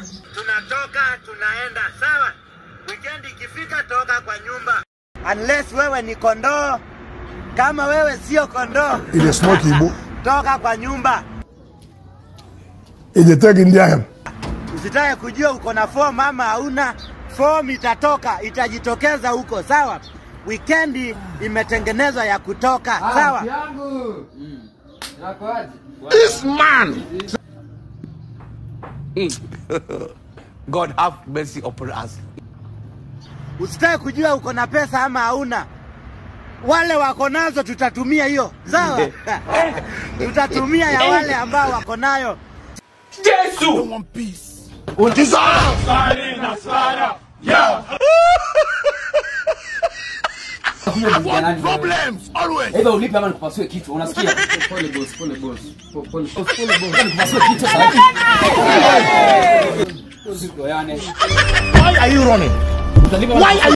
tunatoka tunaenda sawa. Weekend ikifika, toka kwa nyumba, unless wewe ni kondoo. Kama wewe sio kondoo, Il est smart Igbo. toka kwa nyumba. Il était Indian. Usitake kujua uko na form ama hauna form, itatoka itajitokeza huko, sawa. Weekend imetengenezwa ya kutoka, sawa. This man. God have mercy upon us. Usitake kujua uko na pesa ama hauna. Wale wako nazo tutatumia hiyo, sawa. tutatumia ya wale ambao wako nayo. One piece. Problems always. Eba ulipe ama nikupasue kichwa, unasikia? Pole boss, pole boss. Po- Pole boss, pole boss. Nikupasue kichwa sasa. Usiku yani. Why are you running? Utalipa Why are